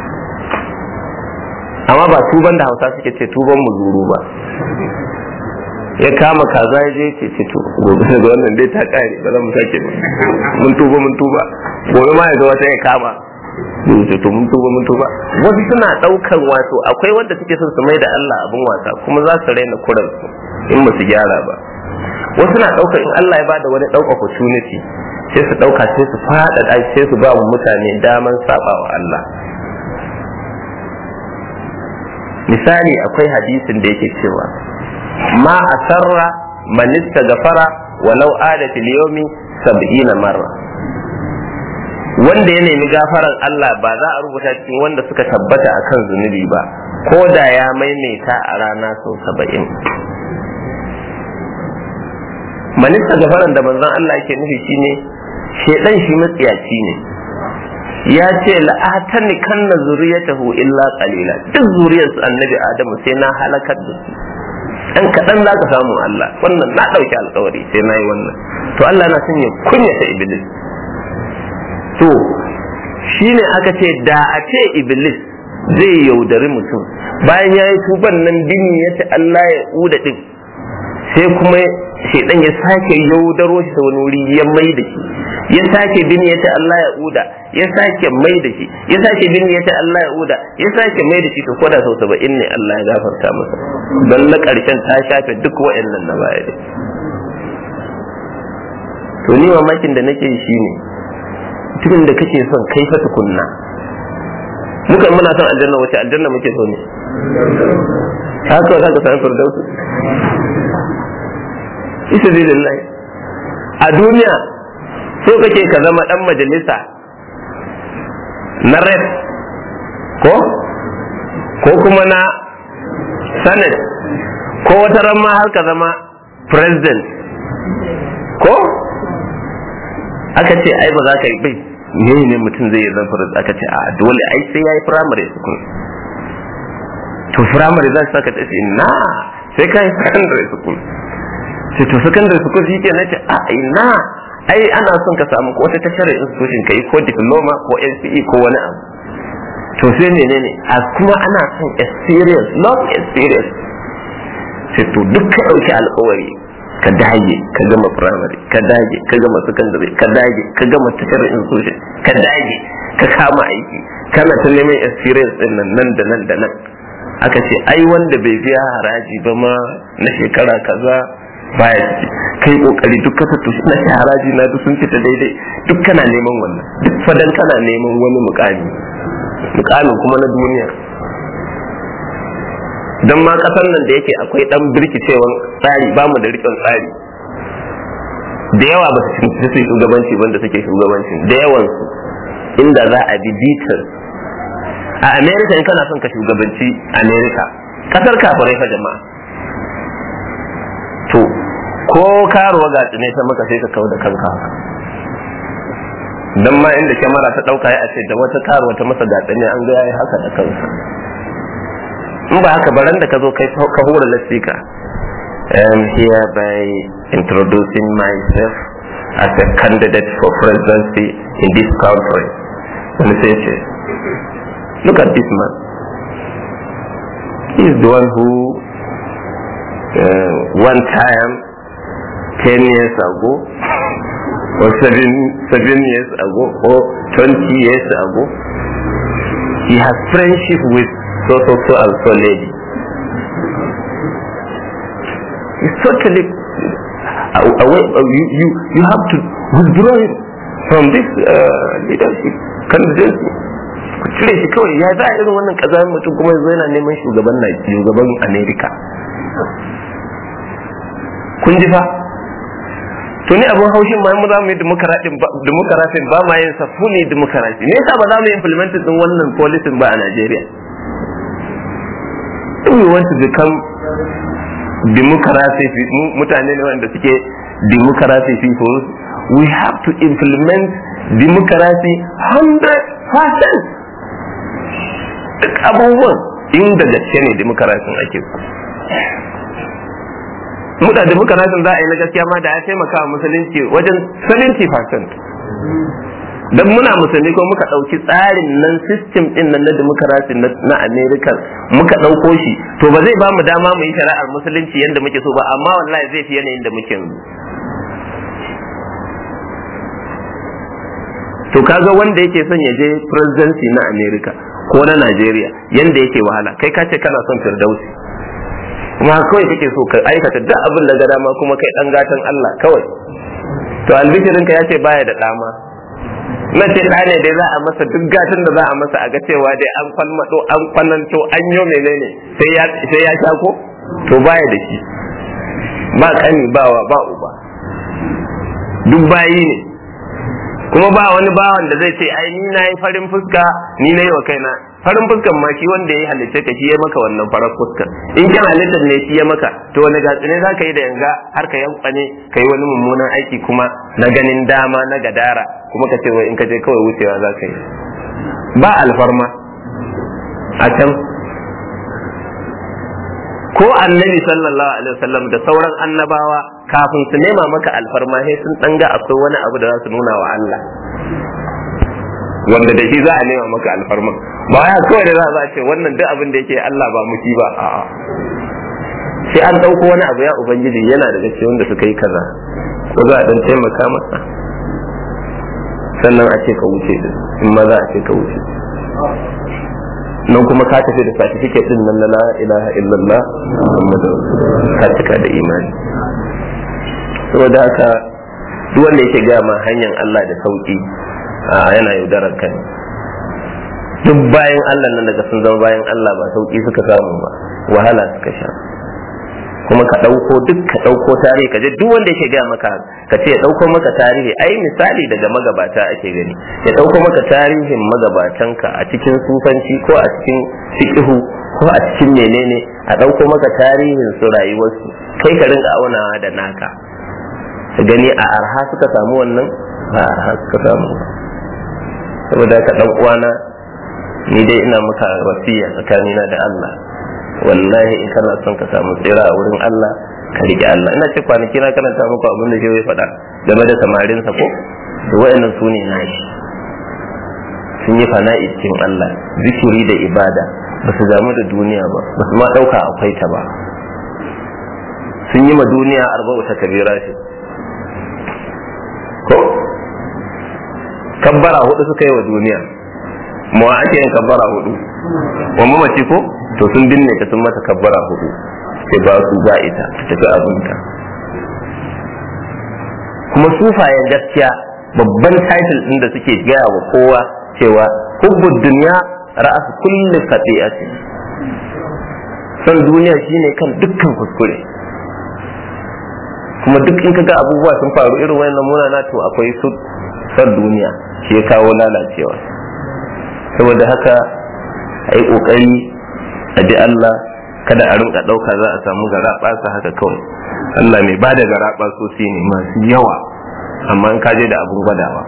amma ba tuban da hausa suke ce tuban muzuru ba ya kama kaza ya je ce ce to gobe da wannan dai ta kare ba za mu sake ba mun tuba mun tuba gobe ma ya ga wata ya kama ce to mun tuba mun tuba wasu suna daukan wato akwai wanda suke son su mai da Allah abin wasa kuma za su raina kuran su in ba su gyara ba wasu na dauka in Allah ya bada wani dauka opportunity sai su dauka sai su fada sai su ba mu mutane daman saba wa Allah misali akwai hadisin da yake cewa ma asarra man istaghfara walau ada fil yawmi 70 marra wanda ya nemi gafaran Allah ba za a rubuta cikin wanda suka tabbata akan zunubi ba ko da ya maimaita a rana sau saba'in manista gafaran da manzon Allah yake nufi shine shedan shi matsiyaci ne ya ce la'atani kanna zuriyatahu illa qalila duk zuriyarsu annabi adamu sai na halakar da su dan kaɗan za ka samu Allah wannan na ɗauki alkawari sai na yi wannan to Allah na son ya kunyata iblis to shine aka ce da a ce iblis zai yaudari mutum bayan ya yi tuban nan bini ya ce Allah ya uda din sai kuma shaidan ya sake yaudaro shi ta wani wuri ya mai da shi ya sake bini ya ce Allah ya uda ya sake mai da shi ya sake bini ya ce Allah ya uda ya sake mai da shi to koda sau saba'in ne Allah ya gafarta masa don na ƙarshen ta shafe duk wa'annan na baya da to ni mamakin da nake shi ne mutumin da kake son kai fa tukunna muka muna son aljanna wace aljanna muke so ne haka za ka sami firdausu isa zai a duniya so kake ka zama dan majalisa na red ko ko kuma na senate ko wata ran ma har ka zama president ko aka ce ai ba za ka yi bai ne ne mutum zai zan president aka ce a dole ai sai ya yi primary school to primary za su saka ta ce na sai ka yi secondary school sai to secondary school shi ke na ce a ina ai ana son ka samu wata tashar institution ka yi ko diploma ko NCE ko wani abu to sai menene a kuma ana son experience long experience sai to duk ka ɗauki alƙawari ka dage ka gama primary ka dage ka gama secondary ka dage ka gama tashar institution ka dage ka kama aiki kana ta neman experience din nan nan da nan da nan aka ce ai wanda bai biya haraji ba ma na shekara kaza baya ciki kai kokari duk ka fito na shi haraji na duk sun fita daidai duk kana neman wannan duk fadan kana neman wani mukami mukamin kuma na duniya don ma kasar nan da yake akwai dan birkicewan tsari ba mu da rikon tsari da yawa ba su su shugabanci wanda suke shugabancin da yawan su inda za a bi bitar a america in kana son ka shugabanci america kasar kafirai fa jama'a to ko karuwa ga ne ta maka sai ka kawo da kanka haka dan ma inda kyamara ta dauka ya ce da wata karuwa ta masa gatsane an ga yayi haka da kansa in ba haka baran da ka zo kai ka hura lasika am hereby introducing myself as a candidate for presidency in this country. Wani sai ce, look at this man. He is the one who uh, one time, 10 years ago, or seven, seven years ago, or 20 years ago, he has friendship with so so so and so lady. It's totally away. You, you, you have to withdraw him from this uh, leadership candidacy. Ku cire shi kawai ya za a irin wannan kazamin mutum kuma yanzu yana neman shugaban shugaban Amerika. Kun ji fa? to ni abin haushin ma mu za mu yi demokarafin ba ma yin sa fully demokarasi me yasa ba za mu yi implement din wannan policy ba a Najeriya if we want to become democracy mutane ne wanda suke democracy people we have to implement democracy 100% duk abubuwan inda gaske ne demokarashin ake muda da muka rasin za a yi na gaskiya ma da ya taimaka wa musulunci wajen 70% dan muna musulmi ko muka ɗauki tsarin nan system din nan na demokarasi na america muka ɗauko shi to ba zai ba mu dama mu yi shari'ar musulunci yadda muke so ba amma wallahi zai fi yanayin da muke yanzu to kaga wanda yake son ya je presidency na america ko na nigeria yanda yake wahala kai ka ce kana son firdausi kuma kawai kake so ka aikata duk abin da ga dama kuma kai dan gatan Allah kawai to albishirin ka yace baya da dama na ce da ne dai za a masa duk gatan da za a masa a ga cewa dai an kwalmado an kwananto an yo menene sai ya sai ya sha ko to baya da shi ba kani ba wa ba uba duk bayi ne kuma ba wani bawan da zai ce ai ni na yi farin fuska ni na yi wa kaina farin fuskan ma shi wanda ya halitta ka shi ya maka wannan farar fuskar in kin halittar ne shi ya maka to wani gatsine za ka yi da yanga har ka yankwane ka yi wani mummunan aiki kuma na ganin dama na gadara kuma ka ce wai in ka je kawai wucewa za ka yi ba alfarma a can ko annabi sallallahu alaihi wasallam da sauran annabawa kafin su nema maka alfarma sai sun danga akwai wani abu da za su nuna wa Allah wanda da shi za a nema maka alfarma ba ya kawai da za a ce wannan duk abin da yake Allah ba muki ba a'a sai an dauko wani abu ya ubangiji yana daga cikin wanda suka yi kaza ko za a dan taimaka masa sannan a ce ka wuce din in ma za a ce ka wuce nan kuma ka tafi da certificate din nan na la ilaha illallah muhammadu ka cika da imani saboda haka duk wanda yake gaya ma hanyar Allah da sauki a yana yaudarar ka duk bayan Allah nan daga sun zama bayan Allah ba sauki suka samu ba wahala suka sha kuma ka ɗauko duk ka ɗauko tarihi ka je duk wanda yake gaya maka ka ce ya ɗauko maka tarihi ai misali daga magabata ake gani ya ɗauko maka tarihin magabatanka a cikin sufanci ko a cikin fiqhu ko a cikin menene a ɗauko maka tarihin su rayuwarsu kai ka rinka aunawa da naka ka gani a arha suka samu wannan ba arha suka samu saboda ka ɗan uwana ni dai ina maka wasiya tsakanina da Allah wallahi in kana son ka samu tsira a wurin Allah ka riƙe Allah ina ce kwanaki na karanta muku abin da shi ya faɗa game da samarinsa ko to wayannan su ne nashi sun yi fana'i cikin Allah zikiri da ibada ba su damu da duniya ba ba su ma ɗauka akwai ta ba sun yi ma duniya arba'u ta kabira shi ko kabbara hudu suka yi wa duniya mu ake yin kabbara hudu wa mamaci ko to sun binne ta sun mata kabbara hudu sai ba su za ita ta tafi abinta kuma sufayen gaskiya babban title din da suke gaya wa kowa cewa hubbud duniya ra'as kulli khati'ati san duniya shine kan dukkan kuskure kuma duk in kaga abubuwa sun faru irin wannan munana to akwai su san duniya shi ya kawo lalacewa saboda haka a yi ƙoƙari a bi Allah kada a rinka ɗauka za a samu garaɓa haka kawai Allah mai ba da garaɓa sosai ne masu yawa amma in kaje da abin gwadawa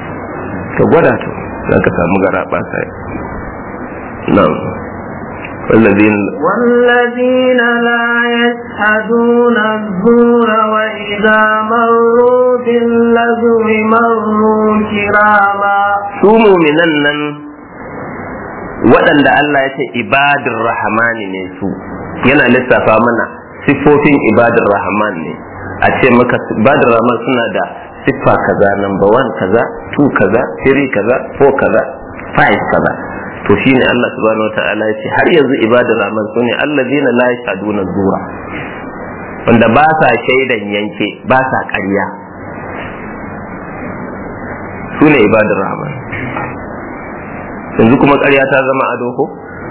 ka gwada to za ka samu garaɓa sai nan والذين والذين لا يشهدون الزور وإذا مروا باللغو مروا كراما su muminan nan waɗanda Allah ya ce ibadur rahmani ne su yana lissafa mana siffofin ibadur rahman ne a ce maka ibadur rahman suna da siffa kaza number one kaza two kaza three kaza four kaza five kaza to shine Allah subhanahu wataala ya ce har yanzu ibadur rahman su ne allazina la yashaduna zura wanda ba sa shaidan yanke ba sa ƙarya su ne ibadur rahman yanzu kuma ƙarya ta zama ado ko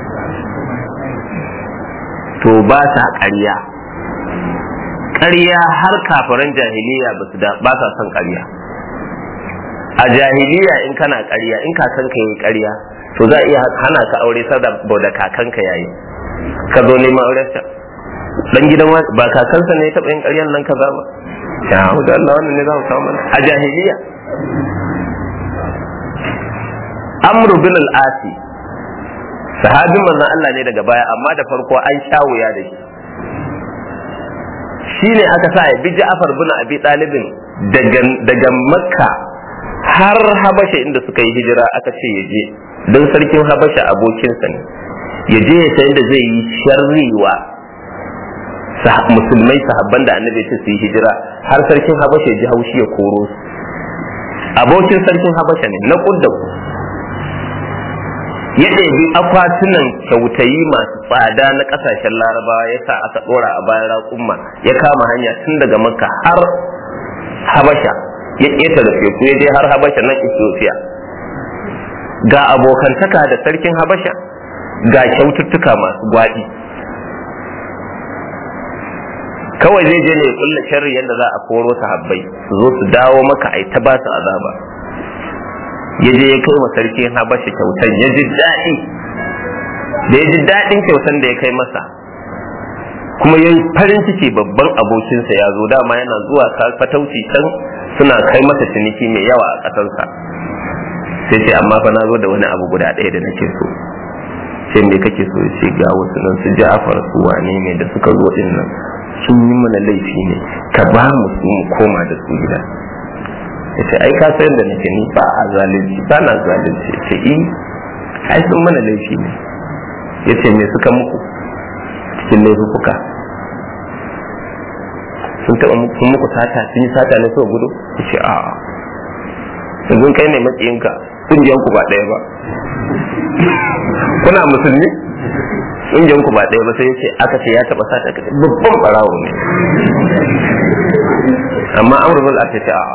to ba sa ƙarya ƙarya har kafiran jahiliya ba su da ba sa son ƙarya a jahiliya in kana ƙarya in kakanka yi ƙarya to za a iya hana ka aure saboda kakanka yayi ka zo neman aurensa dan gidan ba kakansa ne ya taɓa yin ƙaryan nan kaza ba ya da Allah wannan ne za mu samu a jahiliya amru bin al-asi sahabin manzon Allah ne daga baya amma da farko an sha wuya da shi shine aka sa ya bi Ja'far bin Abi Talibin daga daga Makka har Habasha inda suka yi hijira aka ce ya je don sarkin Habasha abokinsa ne ya je ya san da zai yi sharriwa musulmai sahabban da annabi ce su yi hijira har sarkin Habasha ya ji haushi ya koro su abokin sarkin Habasha ne na kudda ku ya ɗebi akwatunan kyautayi masu tsada na ƙasashen larabawa ya sa aka ɗora a bayan raƙumma ya kama hanya tun daga makka har habasha ya ƙeta da teku ya je har habasha nan ethiopia ga abokantaka da sarkin habasha ga kyaututtuka masu gwaɗi kawai zai je ne ya kulla sharri yadda za a koro sahabbai su zo su dawo maka ai ta ba su azaba ya je ya kai wa sarki habasha kyautan ya ji daɗi da ya ji daɗin kyautan da ya kai masa kuma ya yi farin ciki babban abokinsa ya zo dama yana zuwa fatauci can suna kai masa ciniki mai yawa a ƙasarsa sai ce amma fa na zo da wani abu guda ɗaya da nake so sai me kake so ce ga wasu nan su ja'afar su wane ne da suka zo din nan sun yi mana laifi ne ka ba mu su mu koma da su gida yace ai ka san da nake ni ba a zalunci ba na zalunci yace i ai sun mana laifi ne yace me suka muku cikin laifuka sun taɓa muku muku sata sun yi sata ne so gudu yace a yanzu kai ne matsayinka kungiyan ku ba ɗaya ba kuna musulmi kungiyan ku ba ɗaya ba sai yace aka ce ya taɓa sata kace babban barawo ne amma amrul aka ce a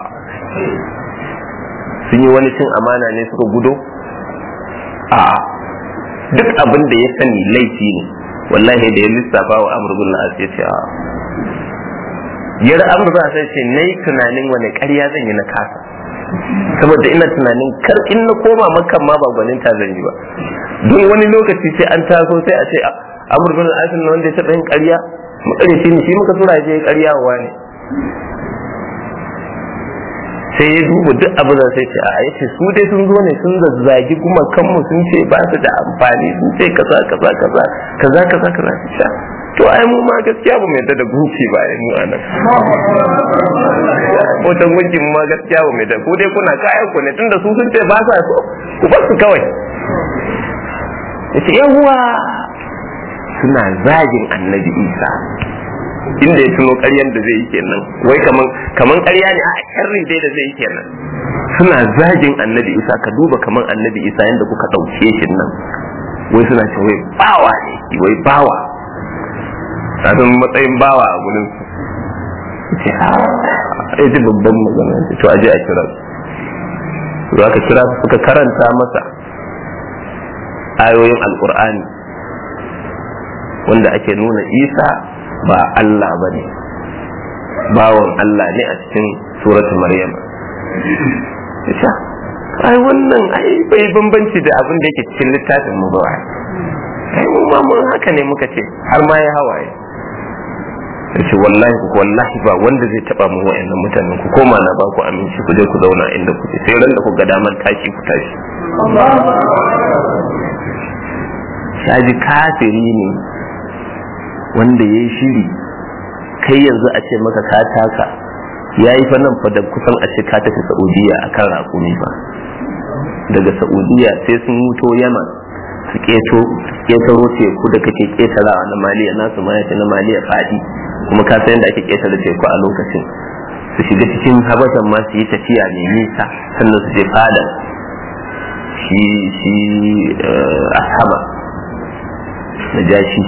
sun yi wani cin amana ne suka gudo a duk abin da ya sani laifi ne wallahi da ya lissafa wa amur bin as ya ce a yar amur bin sai ce nayi tunanin wani ƙarya zan yi na kasa saboda ina tunanin kar in na koma makan ma ba gwanin ta zan yi ba don wani lokaci sai an taso sai a ce amur bin as na wanda ya taɓa yin ƙarya makarici ne shi muka tura je ƙarya wa ne sai ya duba duk abu da sai ce a yace su dai sun zo ne sun zazzagi kuma kanmu sun ce ba su da amfani sun ce kaza kaza kaza kaza kaza kaza sha to ai mu ma gaskiya ba mu yadda da gunki ba ai mu anan hoton gunki mu ma gaskiya ba mu yadda ku dai kuna kayan ku ne tunda su sun ce ba sa so ku bar su kawai yace yawa suna zagin annabi isa inda ya tuno ƙaryan da zai yi kenan wai kaman kaman ƙarya ne a sharri dai da zai yi kenan suna zagin annabi isa ka duba kaman annabi isa yadda kuka ɗauke shi nan wai suna ce wai bawa ne wai bawa kafin matsayin bawa a gurin su ce ha ya ji babban magana to aje a kira su za ka kira su suka karanta masa ayoyin alkur'ani wanda ake nuna isa ba Allah ba ne bawan Allah ne a cikin suratu Maryam isa ai wannan ai bai bambanci da abin da yake cikin littafin mu ba ai mu ma mun haka ne muka ce har ma ya hawaye yace wallahi ku wallahi ba wanda zai taba mu wayannan mutanen ku koma na ba ku aminci ku je ku zauna inda kuke sai ran da ku ga daman tashi ku tashi shaji kafiri ne wanda ya yi shiri kai yanzu a ce maka ka taka ya yi fa nan fa da kusan a ce ka tafi saudiya a kan raƙumi ba daga saudiya sai sun wuto yaman su keto ketaro teku da kake ketarawa na maliya nasu ma yace na maliya fadi kuma ka san yadda ake ketare teku a lokacin su shiga cikin habashan ma su yi tafiya mai nisa sannan su je fada shi shi ashaba na jashi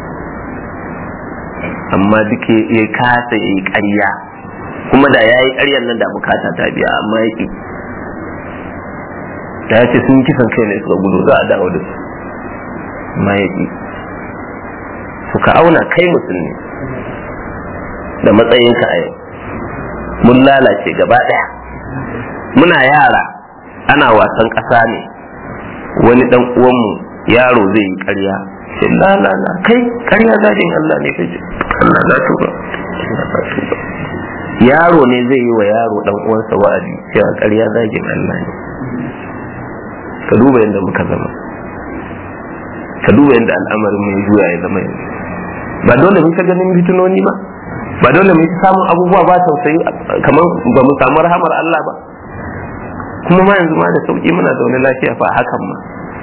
amma duk ya kasa ya yi ƙarya kuma da ya yi ƙaryar nan da bukata ta biya amma ya ƙi da ya ce sun kisan kai ne suka gudu za a dawo da su amma ya ƙi suka auna kai musulmi da matsayinka a yau mun lalace gaba ɗaya muna yara ana wasan ƙasa ne wani ɗan uwanmu yaro zai yi ƙarya ce lalala kai ƙarya zagin Allah ne kai Allah na tuba yaro ne zai yi wa yaro ɗan uwansa wa'azi cewa ƙarya zagin Allah ne ka duba yadda muka zama ka duba yadda al'amarin mai juya ya zama yanzu ba dole mun ta ganin fitinoni ba ba dole mu ta samun abubuwa ba tausayi kamar ba mu samu rahamar Allah ba kuma ma yanzu ma da sauki muna zaune lafiya fa hakan ma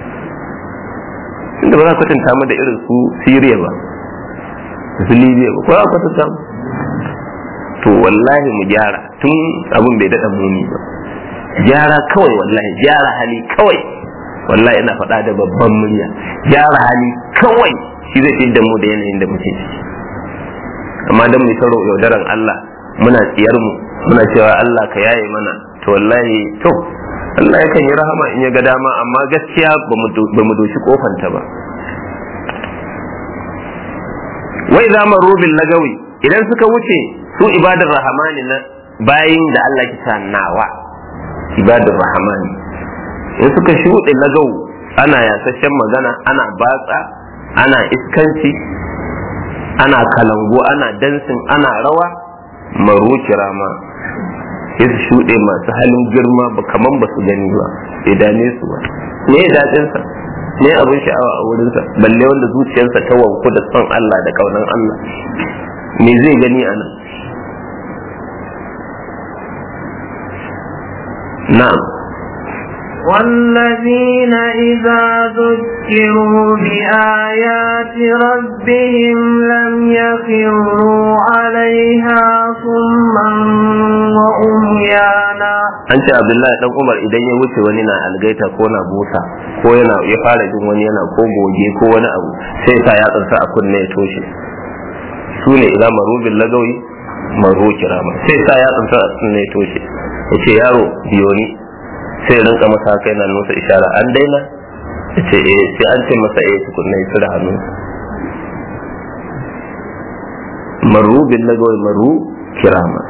inda ba za ku kwatanta mu da irin su Syria ba su Libya ba ko za ku kwatanta mu to wallahi mu gyara tun abin bai daɗa muni ba gyara kawai wallahi gyara hali kawai wallahi ina faɗa da babban murya gyara hali kawai shi zai fi da mu da yanayin da muke ciki amma dan mu taro yaudaran Allah muna tsiyar mu muna cewa Allah ka yaye mana to wallahi to Allah yakan yi rahama in ya ga dama amma gaskiya ba mu doshi kofanta ba wai za mu rubin lagawi idan suka wuce su ibadar rahamani na bayin da Allah ki nawa ibadar rahamani in suka shuɗe lagau ana yasashen magana ana batsa ana iskanci ana kalango ana dansin ana rawa maru kirama sai su shuɗe masu halin girma ba kaman ba su gani ba bai dame su ba me ya daɗinsa me abin sha'awa a wurinsa balle wanda zuciyarsa ta wanku da son Allah da kaunan Allah me zai gani a nan na'am والذين إذا ذكروا بآيات ربهم لم يخروا عليها صما وأميانا an ce abdullahi dan umar idan ya wuce wani na algaita ko na busa ko yana ya fara jin wani yana ko goge ko wani abu sai sa ya tsansa a kunne ya toshe su ne idan marubin lagawi maro kirama sai sa ya tsansa a kunne ya toshe ya ce yaro biyo ni sai ya rinka masa haka yana nusa ishara an daina ya ce eh sai an ce masa eh tukunna ya da hannu maru bin lagawai maru kirama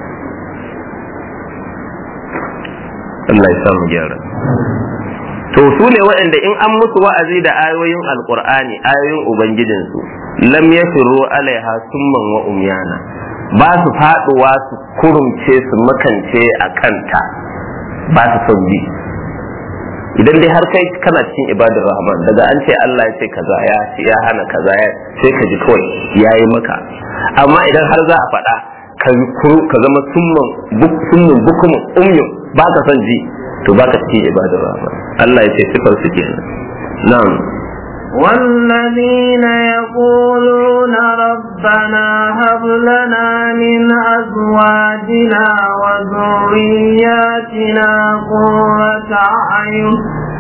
Allah ya samu gyara to su ne waɗanda in an musu wa'azi da ayoyin alkur'ani ayoyin ubangijinsu lam yafiru alaiha summan wa umyana ba su faduwa su kurumce su makance a kanta ba su son bi idan dai har kai kana cikin ibadar rahman daga an ce Allah ya ce kaza ya ya hana kaza ya sai ka ji kawai yayi maka amma idan har za a faɗa ka zama summan summan bukumin umyun ba ka son ji to ba ka cikin ibadar rahman Allah ya ce sifar su kenan na'am والذين يقولون ربنا هب لنا من أزواجنا وذرياتنا قرة أعين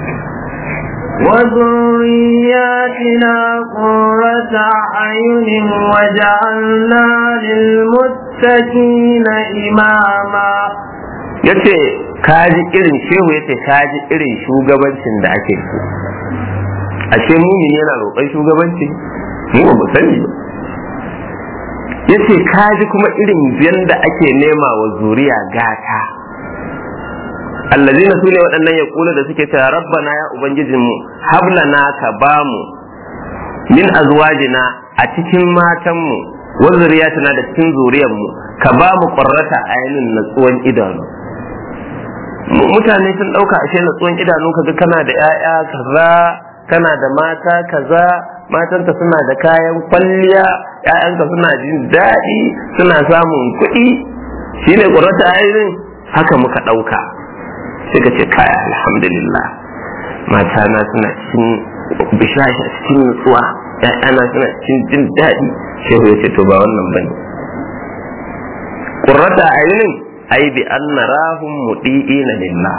وذرياتنا قرة أعين وجعلنا للمتقين إماما yace kaji irin shehu yace kaji irin shugabancin da ake so ashe mumini yana roƙon shugabanci mu ba mu sani ba yace kaji kuma irin yanda ake nema wa zuriya gata allazina sune waɗannan ya kula da suke cewa rabbana ya ubangijinmu hablana ka bamu min azwajina a cikin matanmu wa zuriyatina da cikin zuriyarmu ka bamu qurrata ayinin natsuwan idanu mutane sun ɗauka ashe natsuwan idanu kaga kana da 'ya'ya kaza kana da mata kaza matanka suna da kayan kwalliya ƴaƴanka suna jin daɗi suna samun kuɗi shine qurrata ainin haka muka ɗauka sai ka ce kaya alhamdulillah matana suna cikin bishashi cikin nutsuwa ƴaƴana suna cikin jin daɗi shehu ya ce to ba wannan bane qurrata ainin ai bi an narahum mudi'ina lillah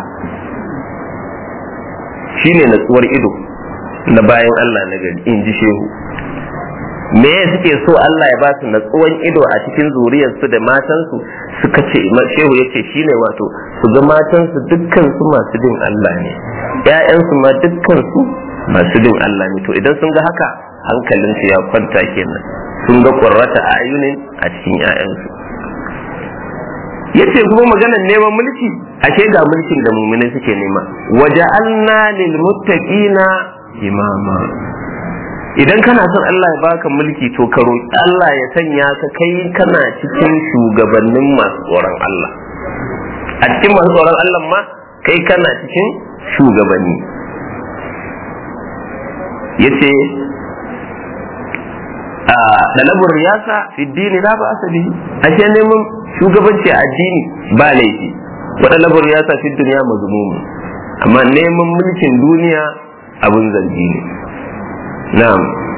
shine natsuwar ido na bayan Allah na gari in ji shehu me suke so Allah ya ba su natsuwan ido a cikin zuriyarsu da matansu suka ce shehu ya ce shine wato su ga matansu dukkan su masu bin Allah ne ƴaƴansu ma dukkan su masu bin Allah ne to idan sun ga haka hankalinsu ya kwanta kenan sun ga qurrata ayunin a cikin ƴaƴansu yace kuma maganar neman mulki ashe ga mulkin da muminai suke nema waja'alna lil muttaqina imama idan kana son Allah ya baka mulki to ka roki Allah ya sanya ka kai kana cikin shugabannin masu tsoron Allah a cikin masu tsoron Allah ma kai kana cikin shugabanni yace a dalabur riyasa fi dini la ba asali ashe neman shugabanci a addini ba laifi waɗanda ya sa fi duniya mazmumu amma neman mulkin duniya abun zargi ne na'am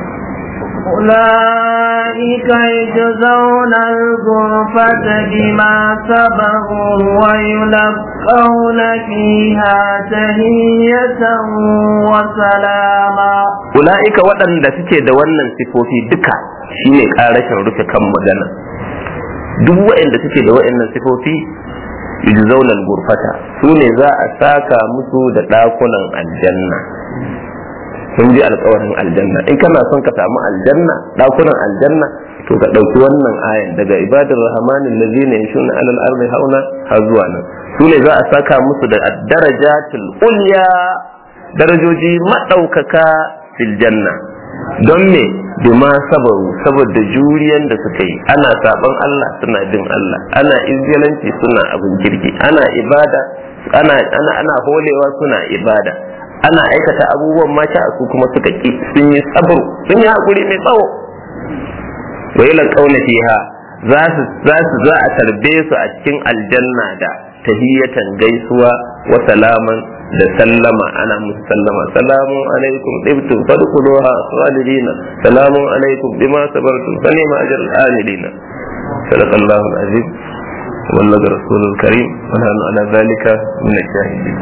أولئك يجزون الغرفة بما صبروا ويلقون فيها تهية وسلاما أولئك waɗanda suke da wannan sifofi duka shine ƙarashin rufe kan magana duk waɗanda suke da waɗannan sifofi yujzauna al-ghurfata su ne za a saka musu da ɗakunan aljanna sun ji alkawarin aljanna in kana son ka samu aljanna ɗakunan aljanna to ka ɗauki wannan ayan daga ibadar rahmanin lazina yashuna alal ardi hauna har zuwa nan su ne za a saka musu da darajatul ulya darajoji maɗaukaka fil janna don me bima sabaru saboda juriyan da suka yi ana saban Allah suna bin Allah ana izgilanci suna abin kirki ana ibada ana ana ana holewa suna ibada ana aikata abubuwan mata su kuma suka ki sun yi sabru sun yi hakuri mai tsawo wa ila qauna fiha za su za su za a tarbe su a cikin aljanna da tahiyatan gaisuwa wa salaman da sallama ana musu sallama salamun alaikum ibtum fadkhuluha khalidina salamun alaikum bima sabartum fa ni'ma ajrul amilina sadaqallahu alazim والله رسول الكريم ونحن على ذلك من الشاهدين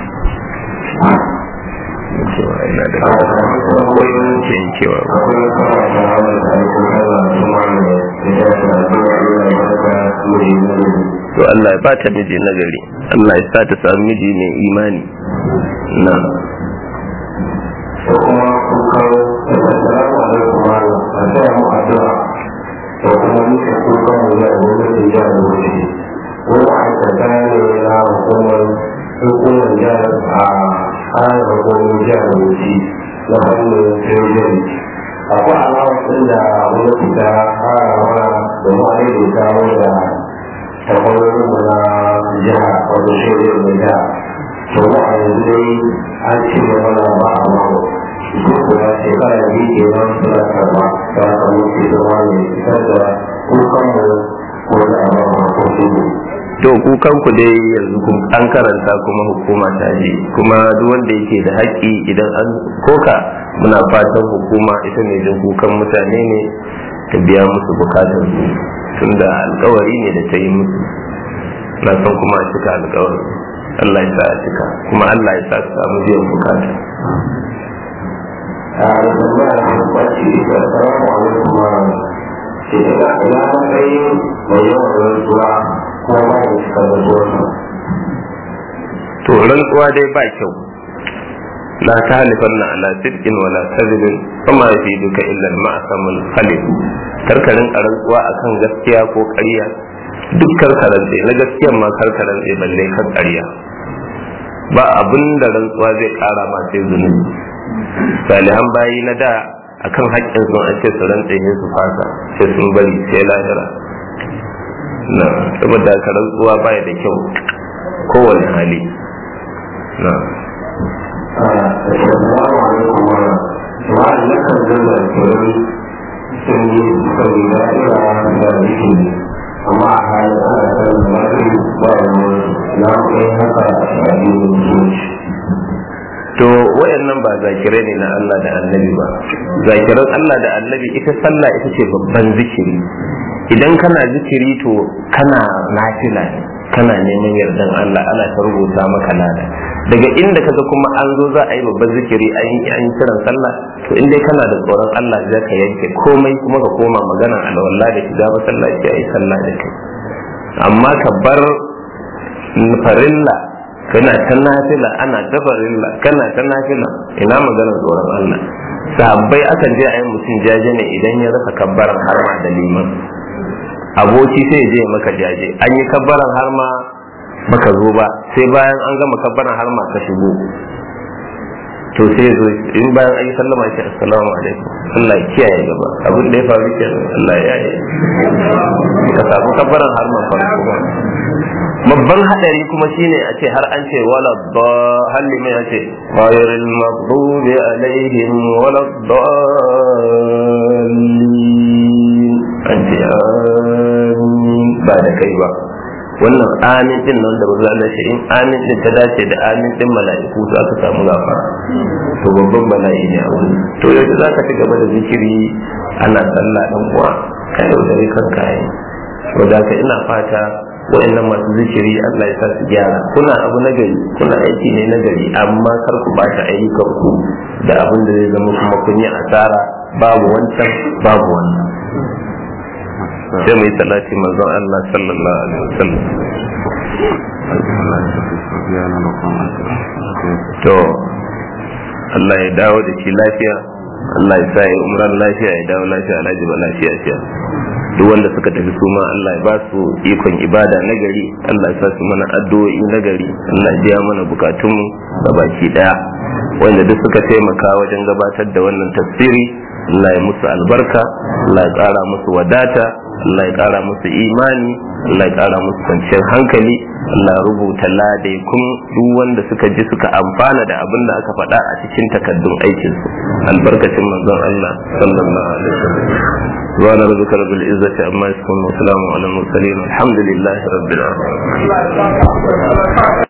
cewa ina da cewa to Allah ya bata miji nagari Allah ya sa ta samu miji mai imani na da kuma kun kawo da salamu alaikum wa a taya mu addu'a da kuma muke kukan mu da gwamnatin jihar Bauchi ko ma'aikata ne na hukumar hukumar jihar a kayan hukumar jihar Bauchi na hannun sojin akwai alawar ɗin da gwamnati ta fara mana da ma'aikata wanda takwarorin mu na jiha wato sojin da jiha to ba a yanzu dai an ce mana ba a mako duk da shekara biyu ke nan suna karba ta samu ke zama ne fitar da kukan mu ko da a ba ko su to kukan ku dai yanzu kun an karanta kuma hukuma ta ji kuma duk wanda yake da haƙƙi idan an koka muna fatan hukuma ita ne jin kukan mutane ne ta biya musu bukatar su tunda alkawari ne da ta yi musu na san kuma a cika alkawari Allah ya sa a cika kuma Allah ya sa su samu biyan bukata a da tambaya da kwaci da salamu alaikum wa ce da ina matsayin mai yawan rantsuwa ko ba da cika da zuwa to rantsuwa dai ba kyau la talifanna ala sidqin wala kadhibin kuma fi duka illa al-ma'samul khalid karkarin rantsuwa akan gaskiya ko ƙarya duk karkaran na gaskiyan ma karkaran balle kan ƙarya ba abin da rantsuwa zai ƙara ma sai zunubi salihan bayi na da akan haƙƙin sun an ce su rantse ne su fasa sai sun bari sai lahira na saboda ka rantsuwa baya da kyau kowane hali na Assalamu alaikum wa amma na kan zama kiran sun yi sai da ira da yake amma a halin ana kan mafi ba wani na kai haka a shaɗin musulunci to wayannan ba zakirai ne na Allah da annabi ba zakiran Allah da annabi ita sallah ita ce babban zikiri idan kana zikiri to kana nafila ne kana neman yardan Allah ana ta rubuta maka lada daga inda kaga kuma an zo za a yi babban zikiri an yi an kiran sallah to in dai kana da tsoron Allah za ka yanke komai kuma ka koma magana alwala da shiga masallaci a yi sallah da kai amma ka bar farilla kana ta nafila ana ta farilla kana ta nafila ina maganar tsoron Allah sahabbai akan je a yi mutum jaje ne idan ya rasa kabbaran harma da liman aboki sai ya je maka jaje an yi kabbaran harma baka zo ba sai bayan an gama kabbaran harma ka shigo to sai zo in bayan an yi sallama shi assalamu alaikum Allah ya kiyaye gaba abin da ya faru kenan Allah ya yi ka samu kabbaran harma farko ba babban hadari kuma shine a ce har an ce wala ba halli mai ce ghayril maghdubi alaihim wala dallin an ce amin ba da kai ba wannan amin din nan da bazan da shi in amin din ta dace da amin din mala'iku to aka samu gafara to babban bala'i ne a wurin to yanzu zaka ci gaba da zikiri ana sallah dan uwa ka yaudare kanka yi saboda haka ina fata wa'annan masu zikiri Allah ya sa su gyara kuna abu na gari kuna aiki ne na gari amma kar ku bata ayyukan ku da abin da zai zama kuma kun yi asara babu wancan babu wannan sai mu yi salati manzon Allah sallallahu alaihi wasallam to Allah ya dawo da shi lafiya Allah ya sa ya umran lafiya ya dawo lafiya alhaji ba lafiya fiya duk wanda suka tafi su ma Allah ya ba su ikon ibada na gari Allah ya sa su mana addu'o'i na gari Allah ya biya mana bukatunmu ga baki daya wanda duk suka taimaka wajen gabatar da wannan tafsiri Allah ya musu albarka Allah ya ƙara musu wadata Allah ya ƙara musu imani Allah ya ƙara musu kwanciyar hankali Allah ya rubuta ladaikun duk wanda suka ji suka amfana da abin da aka faɗa a cikin takaddun aikinsu albarkacin manzon Allah sallallahu alaihi wasallam سبحان ربك رب العزة عما يصفون وسلام على المرسلين الحمد لله رب العالمين